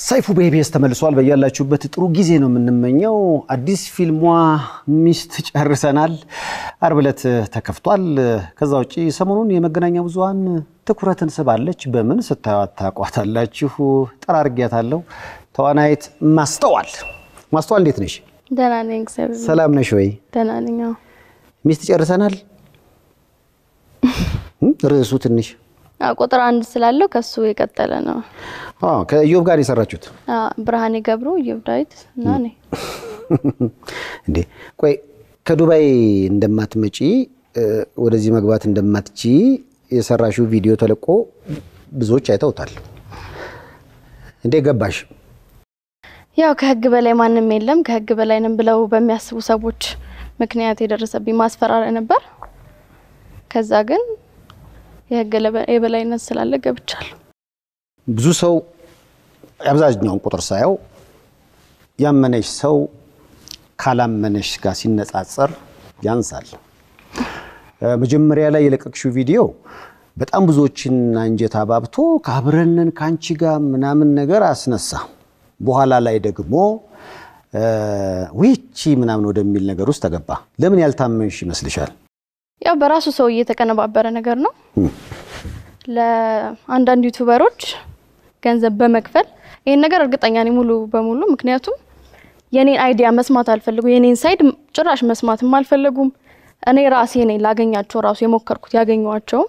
ሰይፉ በኢቢኤስ ተመልሷል። በያላችሁበት ጥሩ ጊዜ ነው የምንመኘው። አዲስ ፊልሟ ሚስት ጨርሰናል አርብ ዕለት ተከፍቷል። ከዛ ውጭ ሰሞኑን የመገናኛ ብዙኃን ትኩረትን ስባለች። በምን ስታዩት ታቋታላችሁ? ጠራርጊያታለሁ። ተዋናይት ማስተዋል ማስተዋል፣ እንዴት ነሽ? ደህና ነኝ፣ እግዚአብሔር ሰላም ነሽ ወይ? ደህና ነኝ። አዎ። ሚስት ጨርሰናል ርዕሱ ትንሽ አዎ፣ ቁጥር አንድ ስላለው ከሱ የቀጠለ ነው። አዎ፣ ከኢዮብ ጋር የሰራችሁት አዎ፣ ብርሃኔ ገብሩ፣ ኢዮብ ዳዊት እና እኔ። እንዴ ቆይ ከዱባይ እንደማትመጪ ወደዚህ መግባት እንደማትቺ የሰራሽው ቪዲዮ ተለቆ ብዙዎች አይተውታል። እንዴ ገባሽ? ያው ከህግ በላይ ማንም የለም ከህግ በላይ ነን ብለው በሚያስቡ ሰዎች ምክንያት የደረሰብኝ ማስፈራሪያ ነበር። ከዛ ግን የህግ የበላይነት ስላለ ገብቻለሁ። ብዙ ሰው የአብዛኛውን ቁጥር ሳየው ያመነሽ ሰው ካላመነሽ ጋር ሲነጻጸር ያንሳል። መጀመሪያ ላይ የለቀቅሽው ቪዲዮ በጣም ብዙዎችን አንጀት አባብቶ ከአብረንን ከአንቺ ጋር ምናምን ነገር አስነሳ። በኋላ ላይ ደግሞ ዊቺ ምናምን ወደሚል ነገር ውስጥ ተገባ። ለምን ያልታመንሽ ይመስልሻል? ያው በራሱ ሰው የተቀነባበረ ነገር ነው። ለአንዳንድ ዩቱበሮች ገንዘብ በመክፈል ይህን ነገር እርግጠኛ ነኝ ሙሉ በሙሉ ምክንያቱም የኔን አይዲያ መስማት አልፈልጉ የኔን ሳይድ ጭራሽ መስማትም አልፈለጉም። እኔ ራሴ ነኝ ላገኛቸው ራሱ የሞከርኩት ያገኘዋቸውም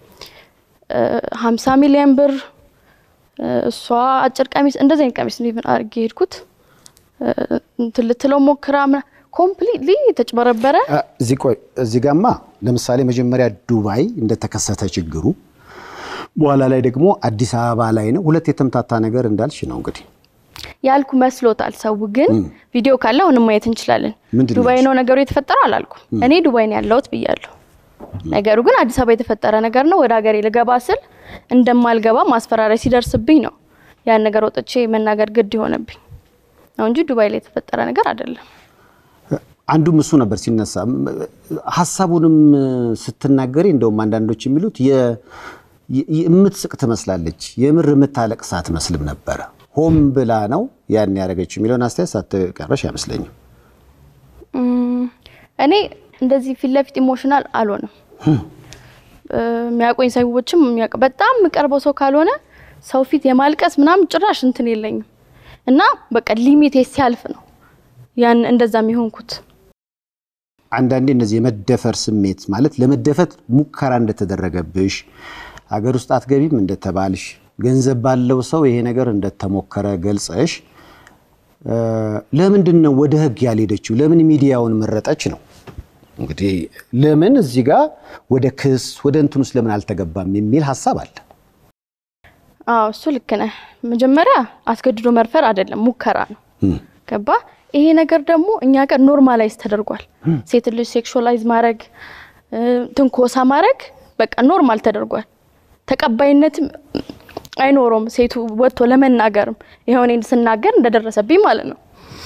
ሀምሳ ሚሊዮን ብር እሷ አጭር ቀሚስ እንደዚህ አይነት ቀሚስ ነው አድርጌ ሄድኩት እንትን ልትለው ሞክራ ኮምፕሊትሊ የተጭበረበረ እዚህ ቆይ እዚህ ጋማ ለምሳሌ መጀመሪያ ዱባይ እንደተከሰተ ችግሩ በኋላ ላይ ደግሞ አዲስ አበባ ላይ ነው። ሁለት የተምታታ ነገር እንዳልሽ ነው እንግዲህ ያልኩ መስሎታል ሰው። ግን ቪዲዮ ካለ አሁንም ማየት እንችላለን። ምንድን ነው ዱባይ ያልሽ? ነው ነገሩ የተፈጠረው አላልኩም። እኔ ዱባይ ነው ያለሁት ብያለሁ። ነገሩ ግን አዲስ አበባ የተፈጠረ ነገር ነው። ወደ ሀገሬ ልገባ ስል እንደማልገባ ማስፈራሪያ ሲደርስብኝ ነው ያን ነገር ወጥቼ መናገር ግድ የሆነብኝ ነው እንጂ ዱባይ ላይ የተፈጠረ ነገር አይደለም። አንዱም እሱ ነበር ሲነሳ ሀሳቡንም ስትናገሪ እንደውም አንዳንዶች የሚሉት የ- የ- የምትስቅ ትመስላለች፣ የምር የምታለቅስ አትመስልም ነበረ። ሆም ብላ ነው ያን ያደረገችው የሚለውን አስተያየት ሳትቀረሽ አይመስለኝም። እም፣ እኔ እንደዚህ ፊት ለፊት ኢሞሽናል አልሆንም። የሚያውቁኝ ሰዎችም የሚያውቅ በጣም የምቀርበው ሰው ካልሆነ ሰው ፊት የማልቀስ ምናምን ጭራሽ እንትን የለኝም እና በቃ ሊሚቴ ሲያልፍ ነው ያን እንደዛ የሚሆንኩት። አንዳንዴ እነዚህ የመደፈር ስሜት ማለት ለመደፈት ሙከራ እንደተደረገብሽ ሀገር ውስጥ አትገቢም እንደተባልሽ ገንዘብ ባለው ሰው ይሄ ነገር እንደተሞከረ ገልጸሽ እ፣ ለምንድን ነው ወደ ህግ ያልሄደችው? ለምን ሚዲያውን መረጠች ነው እንግዲህ። ለምን እዚህ ጋር ወደ ክስ ወደ እንትን ውስጥ ለምን አልተገባም የሚል ሀሳብ አለ። አዎ እሱ ልክ ነህ። መጀመሪያ አስገድዶ መድፈር አይደለም ሙከራ ነው። እም፣ ገባ? ይሄ ነገር ደግሞ እኛ ጋር ኖርማላይዝ ተደርጓል። ሴት ልጅ ሴክሹዋላይዝ ማድረግ እ፣ ትንኮሳ ማድረግ በቃ ኖርማል ተደርጓል። ተቀባይነትም አይኖረውም ሴቱ ወጥቶ ለመናገርም ይኸው እኔን ስናገር እንደደረሰብኝ ማለት ነው።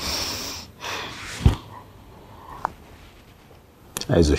አይዞሽ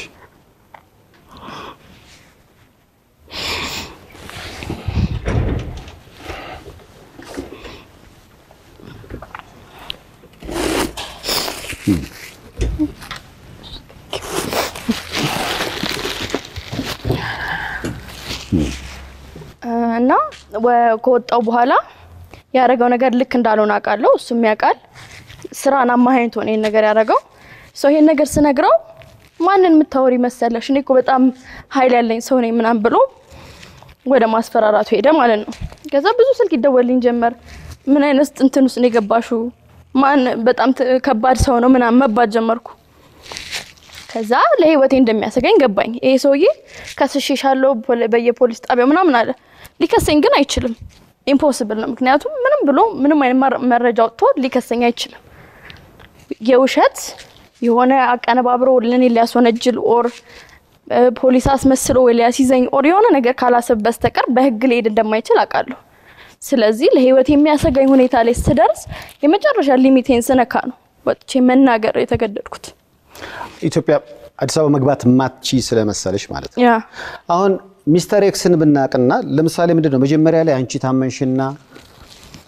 እና ወ- ከወጣው በኋላ ያደረገው ነገር ልክ እንዳልሆነ አውቃለሁ። እሱም ያውቃል። ስራን አማሃኝቶ ነው ይሄን ነገር ያደረገው። ሰው ይሄን ነገር ስነግረው ማንን የምታወሪ መሰለሽ? እኔ እኮ በጣም ኃይል ያለኝ ሰው ነኝ ምናምን ብሎ ወደ ማስፈራራቱ ሄደ ማለት ነው። ከዛ ብዙ ስልክ ይደወልኝ ጀመር። ምን አይነት እንትን ውስጥ ነው የገባሹ? ማን በጣም ት- ከባድ ሰው ነው ምናምን መባል ጀመርኩ። ከዛ ለህይወቴ እንደሚያሰጋኝ ገባኝ። ይሄ ሰውዬ ከስሼሻለሁ ፖሊ- በየፖሊስ ጣቢያው ምናምን አለ። ሊከሰኝ ግን አይችልም። ኢምፖስብል ነው። ምክንያቱም ምንም ብሎ ምንም አይነት መረ- መረጃ ወጥቶ ሊከሰኝ አይችልም። የውሸት የሆነ አቀነባብሮ ለኔ ሊያስወነጅል ኦር እ፣ ፖሊስ አስመስሎ ወይ ሊያስይዘኝ ኦር የሆነ ነገር ካላሰብ በስተቀር በህግ ሊሄድ እንደማይችል አውቃለሁ። ስለዚህ ለህይወት የሚያሰጋኝ ሁኔታ ላይ ስደርስ የመጨረሻ ሊሚቴን ስነካ ነው ወጥቼ መናገር የተገደድኩት። ኢትዮጵያ አዲስ አበባ መግባት ማትቺ ስለመሰለሽ ማለት ነው። ያ አሁን ሚስተር ኤክስን ብናቅና ለምሳሌ ምንድን ነው መጀመሪያ ላይ አንቺ ታመንሽና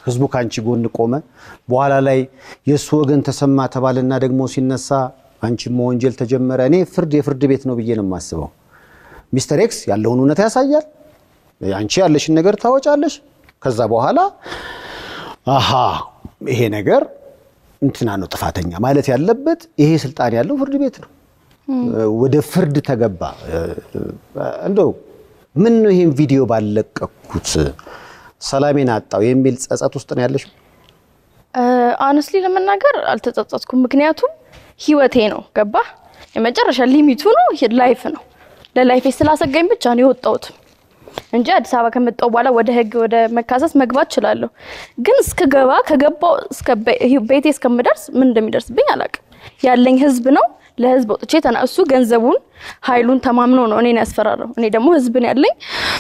ህዝቡ ከአንቺ ጎን ቆመ። በኋላ ላይ የእሱ ወገን ተሰማ ተባልና ደግሞ ሲነሳ አንቺም መወንጀል ተጀመረ። እኔ ፍርድ የፍርድ ቤት ነው ብዬ ነው የማስበው። ሚስተር ኤክስ ያለውን እውነታ ያሳያል። አንቺ ያለሽን ነገር ታወጫለሽ። ከዛ በኋላ አሃ ይሄ ነገር እንትና ነው ጥፋተኛ ማለት ያለበት ይሄ ስልጣን ያለው ፍርድ ቤት ነው። ወደ ፍርድ ተገባ። እንደው ምን ነው ይሄን ቪዲዮ ባለቀኩት ሰላሜን አጣው የሚል ጸጸት ውስጥ ነው ያለሽ? አነስሊ ለመናገር አልተጸጸትኩም። ምክንያቱም ህይወቴ ነው ገባ የመጨረሻ ሊሚቱ ነው ላይፍ ነው። ለላይፌ ስላሰጋኝ ብቻ ነው የወጣሁት እንጂ አዲስ አበባ ከመጣሁ በኋላ ወደ ህግ ወደ መካሰስ መግባት እችላለሁ። ግን እስከገባ ከገባው እስከ ቤቴ እስከምደርስ ምን እንደሚደርስብኝ አላውቅም። ያለኝ ህዝብ ነው። ለህዝብ ወጥቼ ተና እሱ ገንዘቡን ኃይሉን ተማምኖ ነው እኔን ያስፈራራው። እኔ ደግሞ ህዝብን ያለኝ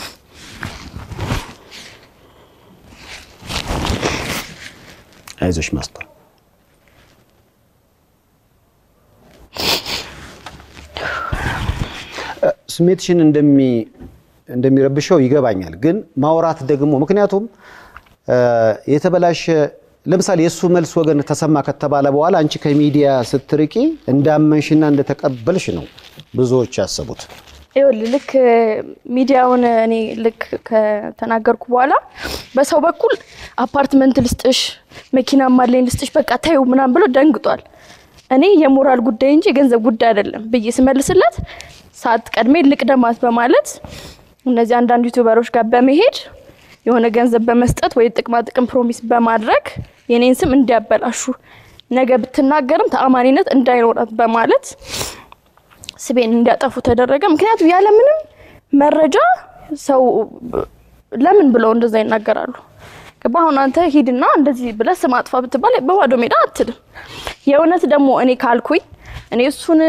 አይዞሽ ማስተዋል ስሜትሽን እንደሚ እንደሚረብሸው ይገባኛል። ግን ማውራት ደግሞ ምክንያቱም የተበላሸ ለምሳሌ የእሱ መልስ ወገን ተሰማ ከተባለ በኋላ አንቺ ከሚዲያ ስትርቂ እንዳመንሽና እንደተቀበልሽ ነው ብዙዎች ያሰቡት። ይኸውልህ ልክ ሚዲያውን እኔ ልክ ከተናገርኩ በኋላ በሰው በኩል አፓርትመንት ልስጥሽ፣ መኪና ማለኝ ልስጥሽ፣ በቃ ታዩ ምናምን ብሎ ደንግጧል። እኔ የሞራል ጉዳይ እንጂ የገንዘብ ጉዳይ አይደለም ብዬ ስመልስለት ሰዓት ቀድሜ ልቅደማት በማለት እነዚህ አንዳንድ ዩቱበሮች ጋር በመሄድ የሆነ ገንዘብ በመስጠት ወይ ጥቅማ ጥቅም ፕሮሚስ በማድረግ የኔን ስም እንዲያበላሹ ነገ ብትናገርም ተአማኒነት እንዳይኖራት በማለት ስቤን እንዲያጠፉ ተደረገ። ምክንያቱም ያለምንም መረጃ ሰው ለምን ብለው እንደዛ ይናገራሉ? ገባ? አሁን አንተ ሂድና እንደዚህ ብለህ ስም አጥፋ ብትባል በባዶ ሜዳ አትልም። የእውነት ደግሞ እኔ ካልኩኝ እኔ እሱን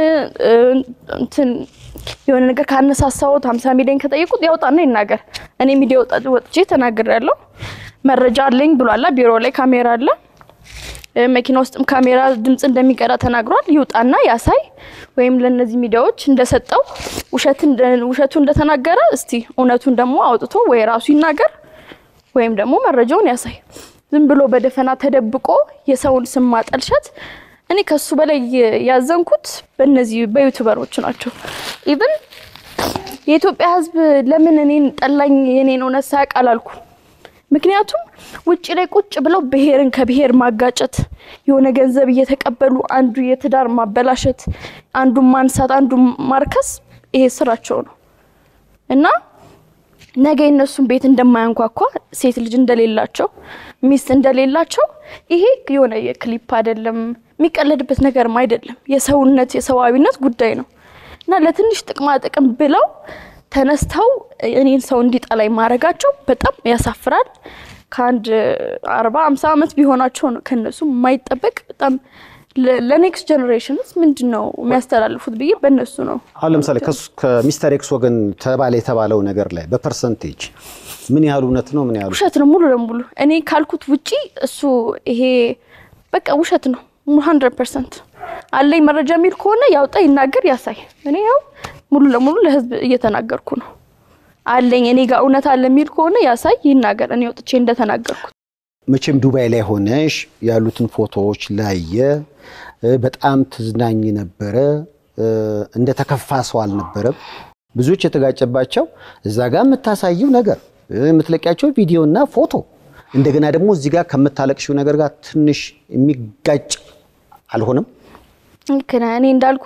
እንትን የሆነ ነገር ካነሳሳሁት ሀምሳ ሚሊዮን ከጠየቁት ያውጣና ይናገር። እኔ ሚዲያ ወጥቼ ተናግሬያለሁ። መረጃ አለኝ ብሏላ። ቢሮ ላይ ካሜራ አለ፣ መኪና ውስጥም ካሜራ ድምፅ እንደሚቀዳ ተናግሯል። ይውጣና ያሳይ። ወይም ለእነዚህ ሚዲያዎች እንደሰጠው ውሸቱ እንደተናገረ እስቲ እውነቱን ደግሞ አውጥቶ ወይ ራሱ ይናገር ወይም ደግሞ መረጃውን ያሳይ። ዝም ብሎ በደፈና ተደብቆ የሰውን ስም ማጠልሸት እኔ ከሱ በላይ ያዘንኩት በእነዚህ በዩቱበሮች ናቸው። ኢቭን የኢትዮጵያ ሕዝብ ለምን እኔን ጠላኝ የኔን እውነት ሳያውቅ አላልኩ። ምክንያቱም ውጭ ላይ ቁጭ ብለው ብሔርን ከብሔር ማጋጨት፣ የሆነ ገንዘብ እየተቀበሉ አንዱ የትዳር ማበላሸት፣ አንዱን ማንሳት፣ አንዱን ማርከስ ይሄ ስራቸው ነው እና ነገ የነሱን ቤት እንደማያንኳኳ ሴት ልጅ እንደሌላቸው ሚስት እንደሌላቸው ይሄ የሆነ የክሊፕ አይደለም፣ የሚቀለድበት ነገርም አይደለም። የሰውነት የሰዋዊነት ጉዳይ ነው እና ለትንሽ ጥቅማ ጥቅም ብለው ተነስተው እኔን ሰው እንዲጠላኝ ማድረጋቸው በጣም ያሳፍራል። ከአንድ አርባ አምሳ ዓመት ቢሆናቸው ነው ከነሱ የማይጠበቅ በጣም ለኔክስት ጀኔሬሽንስ ምንድን ነው የሚያስተላልፉት ብዬ በእነሱ ነው። አሁን ለምሳሌ ከሚስተር ኤክስ ወገን ተባለ የተባለው ነገር ላይ በፐርሰንቴጅ ምን ያህል እውነት ነው? ምን ያህል ውሸት ነው? ሙሉ ለሙሉ እኔ ካልኩት ውጪ እሱ ይሄ በቃ ውሸት ነው። ሀንድረድ ፐርሰንት አለኝ መረጃ የሚል ከሆነ ያውጣ፣ ይናገር፣ ያሳይ። እኔ ያው ሙሉ ለሙሉ ለህዝብ እየተናገርኩ ነው። አለኝ እኔ ጋር እውነት አለ የሚል ከሆነ ያሳይ፣ ይናገር። እኔ ወጥቼ እንደተናገርኩት መቼም ዱባይ ላይ ሆነሽ ያሉትን ፎቶዎች ላየ በጣም ትዝናኝ ነበረ። እንደ ተከፋ ሰው አልነበረም። ብዙዎች የተጋጨባቸው እዛ ጋር የምታሳየው ነገር የምትለቂያቸው ቪዲዮና ፎቶ እንደገና ደግሞ እዚህ ጋር ከምታለቅሽው ነገር ጋር ትንሽ የሚጋጭ አልሆነም። ልክ ነህ። እኔ እንዳልኩ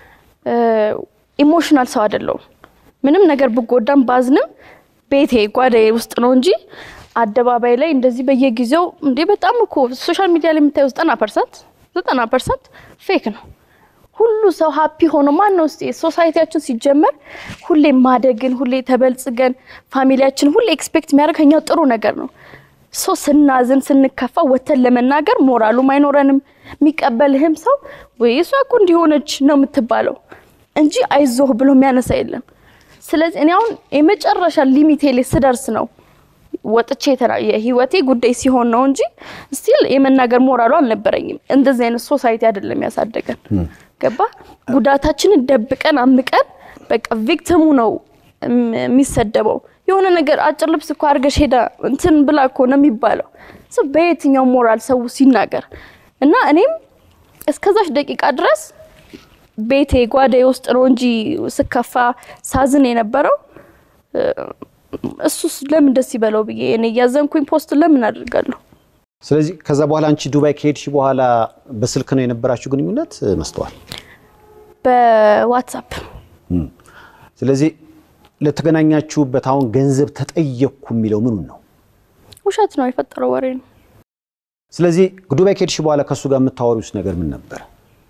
ኢሞሽናል ሰው አይደለሁም። ምንም ነገር ብጎዳም ባዝንም ቤቴ ጓዳዬ ውስጥ ነው እንጂ አደባባይ ላይ እንደዚህ በየጊዜው እንዴ በጣም እኮ ሶሻል ሚዲያ ላይ የምታየው ዘጠና ፐርሰንት ዘጠና ፐርሰንት ፌክ ነው። ሁሉ ሰው ሀፒ ሆኖ ማን ነው እስቲ ሶሳይቲያችን ሲጀመር ሁሌ ማደግን ሁሌ ተበልጽገን ፋሚሊያችን ሁሌ ኤክስፔክት የሚያደርግ ከኛ ጥሩ ነገር ነው። ሶ ስናዝን ስንከፋ ወተን ለመናገር ሞራሉም አይኖረንም። የሚቀበልህም ሰው ወይ እሷ እኮ እንዲሆነች ነው የምትባለው እንጂ አይዞህ ብሎ የሚያነሳ የለም። ስለዚህ እኔ አሁን የመጨረሻ ሊሚቴ ላይ ስደርስ ነው ወጥቼ የህይወቴ ጉዳይ ሲሆን ነው እንጂ ስቲል የመናገር ሞራሉ አልነበረኝም። እንደዚህ አይነት ሶሳይቲ አይደለም ያሳደገን። ገባ ጉዳታችንን ደብቀን አምቀን በቃ ቪክቲሙ ነው የሚሰደበው። የሆነ ነገር አጭር ልብስ እኮ አድርገሽ ሄዳ እንትን ብላ እኮ ነው የሚባለው። ሰው በየትኛው ሞራል ሰው ሲናገር እና እኔም እስከዛች ደቂቃ ድረስ ቤቴ ጓዳዬ ውስጥ ነው እንጂ ስከፋ ሳዝን የነበረው እሱስ ለምን ደስ ይበለው ብዬ እኔ እያዘንኩኝ ፖስት ለምን አድርጋለሁ? ስለዚህ ከዛ በኋላ አንቺ ዱባይ ከሄድሽ በኋላ በስልክ ነው የነበራችሁ ግንኙነት መስተዋል? በዋትሳፕ ስለዚህ ለተገናኛችሁበት አሁን ገንዘብ ተጠየቅኩ የሚለው ምኑን ነው? ውሸት ነው፣ የፈጠረው ወሬ ነው። ስለዚህ ዱባይ ከሄድሽ በኋላ ከእሱ ጋር የምታወሪውስ ነገር ምን ነበር?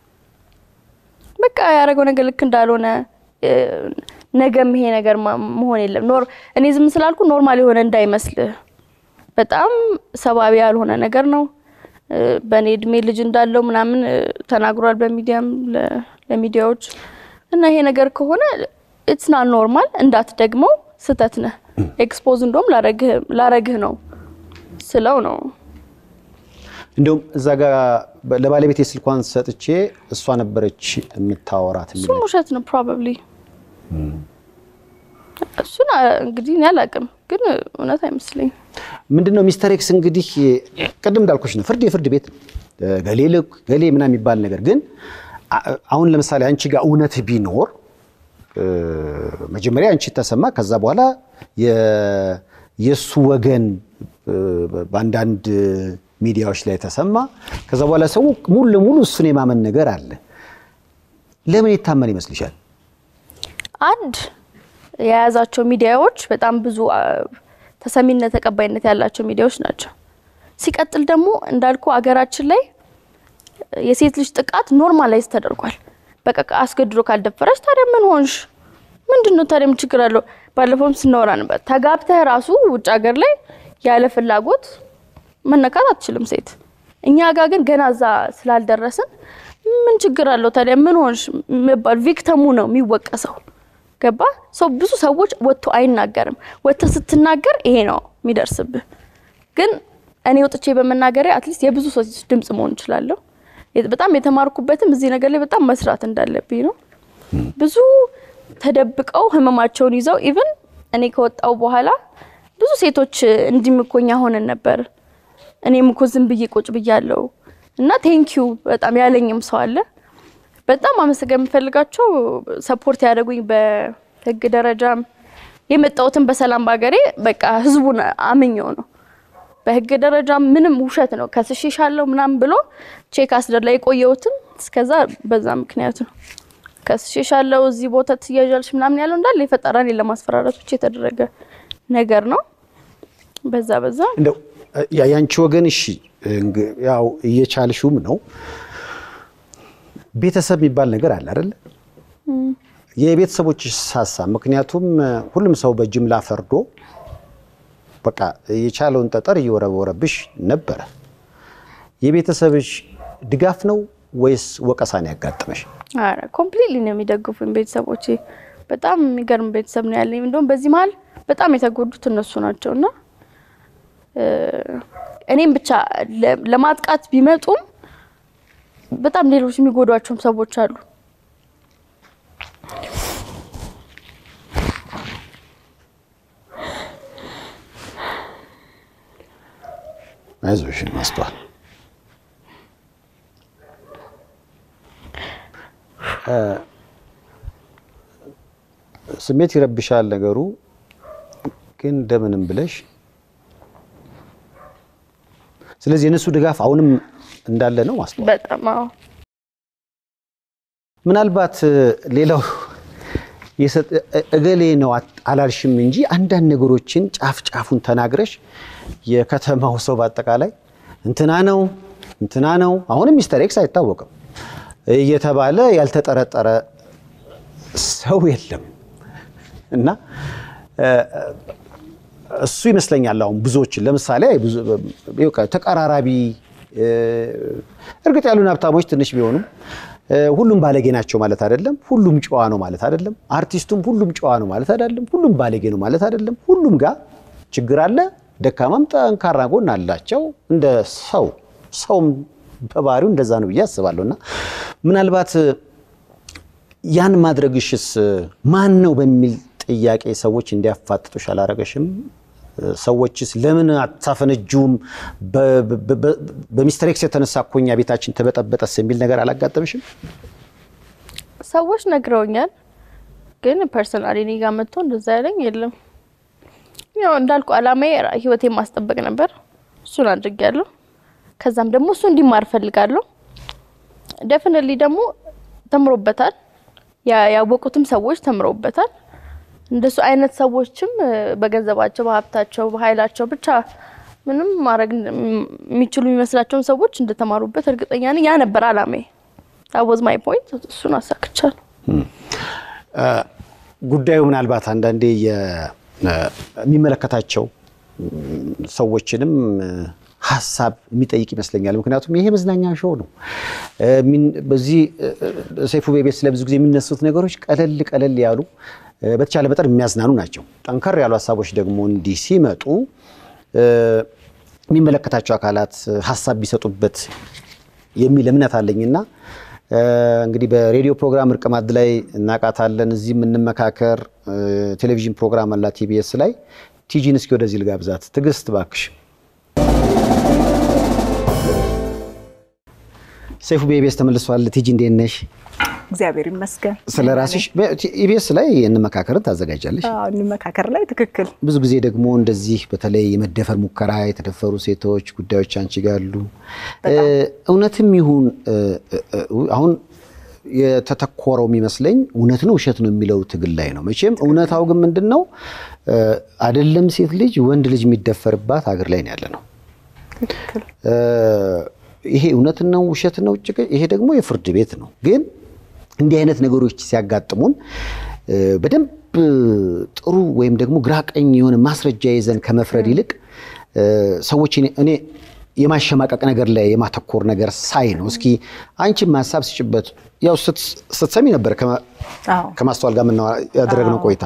በቃ ያደረገው ነገር ልክ እንዳልሆነ ነገም ይሄ ነገር መሆን የለም ኖር እኔ ዝም ስላልኩ ኖርማል የሆነ እንዳይመስልህ በጣም ሰብአዊ ያልሆነ ነገር ነው። በእኔ እድሜ ልጅ እንዳለው ምናምን ተናግሯል በሚዲያም ለሚዲያዎች እና ይሄ ነገር ከሆነ ኢትስ ናት ኖርማል እንዳትደግመው ስህተት ነህ ኤክስፖዝ እንደውም ላረግህ ነው ስለው ነው እንዲሁም እዛ ጋር ለባለቤት የስልኳን ሰጥቼ እሷ ነበረች የምታወራት የሚል እሱም ውሸት ነው ፕሮባብሊ እሱን እንግዲህ እኔ አላውቅም፣ ግን እውነት አይመስለኝም። ምንድን ነው ሚስተር ኤክስ እንግዲህ ቅድም እንዳልኮች ነው ፍርድ የፍርድ ቤት ገሌ ልክ ገሌ ምናምን የሚባል ነገር ግን አሁን ለምሳሌ አንቺ ጋር እውነት ቢኖር መጀመሪያ አንቺ ተሰማ፣ ከዛ በኋላ የእሱ ወገን በአንዳንድ ሚዲያዎች ላይ ተሰማ። ከዛ በኋላ ሰው ሙሉ ለሙሉ እሱን የማመን ነገር አለ። ለምን የታመን ይመስልሻል? አንድ የያዛቸው ሚዲያዎች በጣም ብዙ ተሰሚነት ተቀባይነት ያላቸው ሚዲያዎች ናቸው። ሲቀጥል ደግሞ እንዳልኩ አገራችን ላይ የሴት ልጅ ጥቃት ኖርማላይዝ ተደርጓል። በቃ አስገድዶ ካልደፈረች ታዲያ ምን ሆንሽ? ምንድን ነው ታዲያ ምን ችግር አለው? ባለፈውም ስናወራ ነበር። ተጋብተህ ራሱ ውጭ ሀገር ላይ ያለ ፍላጎት መነካት አትችልም ሴት። እኛ ጋር ግን ገና እዛ ስላልደረስን ምን ችግር አለው ታዲያ ምን ሆንሽ መባል ቪክተሙ ነው የሚወቀሰው። ገባ ሰው ብዙ ሰዎች ወጥቶ አይናገርም። ወጥተህ ስትናገር ይሄ ነው የሚደርስብህ። ግን እኔ ወጥቼ በመናገሬ አትሊስት የብዙ ሰዎች ድምጽ መሆን እችላለሁ። በጣም የተማርኩበትም እዚህ ነገር ላይ በጣም መስራት እንዳለብኝ ነው። ብዙ ተደብቀው ህመማቸውን ይዘው ኢቭን እኔ ከወጣው በኋላ ብዙ ሴቶች እንዲምኮኛ ሆነን ነበር። እኔም እኮ ዝም ብዬ ቁጭ ብያለሁ እና ቴንኪዩ በጣም ያለኝም ሰው አለ። በጣም አመሰገን የምፈልጋቸው ሰፖርት ያደረጉኝ በህግ ደረጃም የመጣሁትን በሰላም በሀገሬ በቃ ህዝቡን አምኘው ነው። በህግ ደረጃ ምንም ውሸት ነው ከስሼሻለሁ ምናምን ብሎ ቼክ አስደር ላይ የቆየሁትም እስከዛ በዛ ምክንያት ነው። ከስሼሻለሁ እዚህ ቦታ ትያዣለሽ ምናምን ያለው እንዳለ የፈጠራ እኔን ለማስፈራራት ብቻ የተደረገ ነገር ነው። በዛ በዛ እንደው ያንቺ ወገን እሺ፣ ያው እየቻልሽውም ነው ቤተሰብ የሚባል ነገር አለ አይደለ? የቤተሰቦች ሀሳብ ምክንያቱም ሁሉም ሰው በጅምላ ፈርዶ በቃ የቻለውን ጠጠር እየወረወረብሽ ነበረ። የቤተሰብሽ ድጋፍ ነው ወይስ ወቀሳን ያጋጠመሽ? አረ ኮምፕሊትሊ ነው የሚደግፉኝ ቤተሰቦቼ። በጣም የሚገርም ቤተሰብ ነው ያለኝ። እንደውም በዚህ መሀል በጣም የተጎዱት እነሱ ናቸው እና እኔም ብቻ ለማጥቃት ቢመጡም በጣም ሌሎች የሚጎዷቸውም ሰዎች አሉ። አይዞሽ ማስተዋል ስሜት ይረብሻል ነገሩ ግን እንደምንም ብለሽ ስለዚህ የእነሱ ድጋፍ አሁንም እንዳለ ነው ማስተዋል በጣም አዎ። ምናልባት ሌላው እገሌ ነው አላልሽም እንጂ አንዳንድ ነገሮችን ጫፍ ጫፉን ተናግረሽ የከተማው ሰው በአጠቃላይ እንትና ነው እንትና ነው አሁንም ሚስተር ኤክስ አይታወቅም እየተባለ ያልተጠረጠረ ሰው የለም እና እሱ ይመስለኛል አሁን ብዙዎችን ለምሳሌ ተቀራራቢ እርግጥ ያሉን ሀብታሞች ትንሽ ቢሆኑም ሁሉም ባለጌ ናቸው ማለት አይደለም። ሁሉም ጨዋ ነው ማለት አይደለም። አርቲስቱም ሁሉም ጨዋ ነው ማለት አይደለም። ሁሉም ባለጌ ነው ማለት አይደለም። ሁሉም ጋር ችግር አለ። ደካማም ጠንካራ ጎን አላቸው። እንደ ሰው ሰውም በባህሪው እንደዛ ነው ብዬ አስባለሁ እና ምናልባት ያን ማድረግሽስ ማን ነው በሚል ጥያቄ ሰዎች እንዲያፋጥጡሽ አላረገሽም? ሰዎችስ ለምን አታፈነጁም? በሚስተር ኤክስ የተነሳ እኮ እኛ ቤታችን ተበጠበጠስ የሚል ነገር አላጋጠምሽም? ሰዎች ነግረውኛል፣ ግን ፐርሰናሊ እኔ ጋር መጥቶ እንደዛ ያለኝ የለም። ያው እንዳልኩ አላማዬ ህይወቴን ማስጠበቅ ነበር። እሱን አድርጌያለሁ። ከዛም ደግሞ እሱ እንዲማር ፈልጋለሁ። ደፍንሊ ደግሞ ተምሮበታል። ያወቁትም ሰዎች ተምረውበታል። እንደሱ አይነት ሰዎችም በገንዘባቸው፣ በሀብታቸው፣ በኃይላቸው ብቻ ምንም ማድረግ የሚችሉ የሚመስላቸውን ሰዎች እንደተማሩበት እርግጠኛ ነኝ። ያ ነበር አላማዬ። ታወዝ ማይ ፖይንት። እሱን አሳክቻለሁ። ጉዳዩ ምናልባት አንዳንዴ የሚመለከታቸው ሰዎችንም ሀሳብ የሚጠይቅ ይመስለኛል። ምክንያቱም ይሄ መዝናኛ ሾው ነው። በዚህ ሰይፉ ቤቤስ ለብዙ ጊዜ የሚነሱት ነገሮች ቀለል ቀለል ያሉ በተቻለ መጠን የሚያዝናኑ ናቸው። ጠንከር ያሉ ሀሳቦች ደግሞ እንዲህ ሲመጡ የሚመለከታቸው አካላት ሀሳብ ቢሰጡበት የሚል እምነት አለኝና እንግዲህ በሬዲዮ ፕሮግራም እርቅ ማዕድ ላይ እናቃታለን። እዚህ የምንመካከር ቴሌቪዥን ፕሮግራም አላት ቲቢኤስ ላይ። ቲጂን እስኪ ወደዚህ ልጋብዛት። ትዕግስት እባክሽ። ሰይፉ በኢቢኤስ ተመልሷል። ቲጂ እንዴት ነሽ? እግዚአብሔር ይመስገን። ስለ ራስሽ ኢቢኤስ ላይ እንመካከርን ታዘጋጃለሽ። እንመካከር ላይ ትክክል። ብዙ ጊዜ ደግሞ እንደዚህ በተለይ የመደፈር ሙከራ የተደፈሩ ሴቶች ጉዳዮች አንቺ ጋር አሉ። እውነትም ይሁን አሁን የተተኮረው የሚመስለኝ እውነት ነው ውሸት ነው የሚለው ትግል ላይ ነው። መቼም እውነታው ግን ምንድን ነው አይደለም ሴት ልጅ ወንድ ልጅ የሚደፈርባት ሀገር ላይ ነው ያለ ነው። ይሄ እውነት ነው ውሸት ነው፣ ይሄ ደግሞ የፍርድ ቤት ነው። ግን እንዲህ አይነት ነገሮች ሲያጋጥሙን በደንብ ጥሩ ወይም ደግሞ ግራ ቀኝ የሆነ ማስረጃ ይዘን ከመፍረድ ይልቅ ሰዎች እኔ የማሸማቀቅ ነገር ላይ የማተኮር ነገር ሳይ ነው። እስኪ አንቺም ሀሳብ ስጭበት። ያው ስትሰሚ ነበር ከማስተዋል ጋር ያደረግነው ቆይታ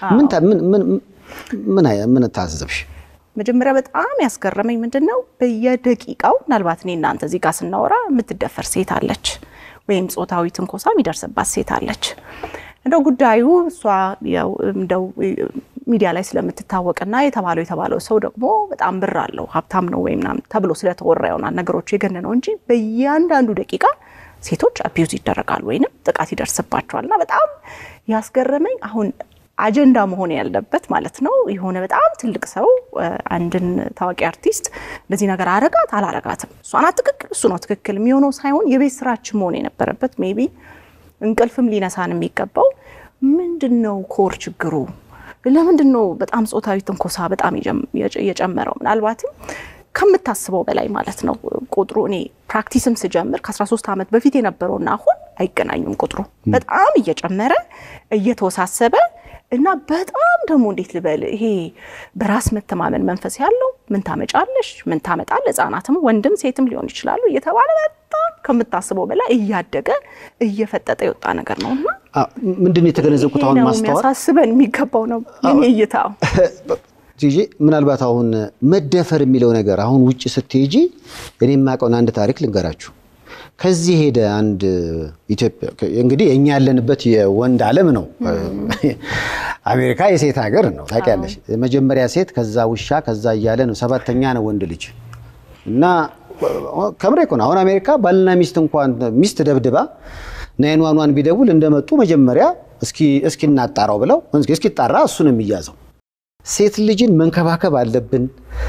ምን ታዘብሽ? መጀመሪያ በጣም ያስገረመኝ ምንድን ነው፣ በየደቂቃው ምናልባት እኔ እናንተ እዚህ ጋር ስናወራ የምትደፈር ሴት አለች፣ ወይም ጾታዊ ትንኮሳ የሚደርስባት ሴት አለች። እንደው ጉዳዩ እሷ እንደው ሚዲያ ላይ ስለምትታወቅና የተባለው የተባለው ሰው ደግሞ በጣም ብር አለው ሀብታም ነው ወይም ምናምን ተብሎ ስለተወራ ይሆናል ነገሮች የገን ነው እንጂ በእያንዳንዱ ደቂቃ ሴቶች አቢዩዝ ይደረጋሉ ወይንም ጥቃት ይደርስባቸዋል። እና በጣም ያስገረመኝ አሁን አጀንዳ መሆን ያለበት ማለት ነው የሆነ በጣም ትልቅ ሰው አንድን ታዋቂ አርቲስት እንደዚህ ነገር አረጋት አላረጋትም፣ እሷ ናት ትክክል፣ እሱ ነው ትክክል የሚሆነው ሳይሆን የቤት ስራችን መሆን የነበረበት ሜይ ቢ እንቅልፍም ሊነሳን የሚገባው ምንድን ነው ኮር ችግሩ ለምንድን ነው በጣም ጾታዊ ትንኮሳ በጣም የጨመረው? ምናልባትም ከምታስበው በላይ ማለት ነው ቁጥሩ። እኔ ፕራክቲስም ስጀምር ከ13 ዓመት በፊት የነበረውና አሁን አይገናኙም። ቁጥሩ በጣም እየጨመረ እየተወሳሰበ እና በጣም ደግሞ እንዴት ልበል ይሄ በራስ መተማመን መንፈስ ያለው ምን ታመጫለሽ፣ ምን ታመጣል፣ ህጻናትም ወንድም ሴትም ሊሆን ይችላሉ እየተባለ በጣም ከምታስበው በላይ እያደገ እየፈጠጠ የወጣ ነገር ነው እና ምንድን ነው የተገነዘብኩት አሁን ማስተዋል የሚያሳስበን የሚገባው ነው የኔ እይታ። ቲጂ ምናልባት አሁን መደፈር የሚለው ነገር አሁን ውጭ ስትሄጂ እኔ የማውቀውን አንድ ታሪክ ልንገራችሁ። ከዚህ ሄደ አንድ ኢትዮጵያ እንግዲህ እኛ ያለንበት የወንድ ዓለም ነው። አሜሪካ የሴት ሀገር ነው ታውቂያለሽ። መጀመሪያ ሴት፣ ከዛ ውሻ፣ ከዛ እያለ ነው ሰባተኛ ነው ወንድ ልጅ እና ከምሬ እኮ ነው። አሁን አሜሪካ ባልና ሚስት እንኳን ሚስት ደብድባ ናይን ዋን ዋን ቢደውል እንደመጡ መጀመሪያ እስኪ እናጣራው ብለው እስኪጣራ እሱ ነው የሚያዘው። ሴት ልጅን መንከባከብ አለብን።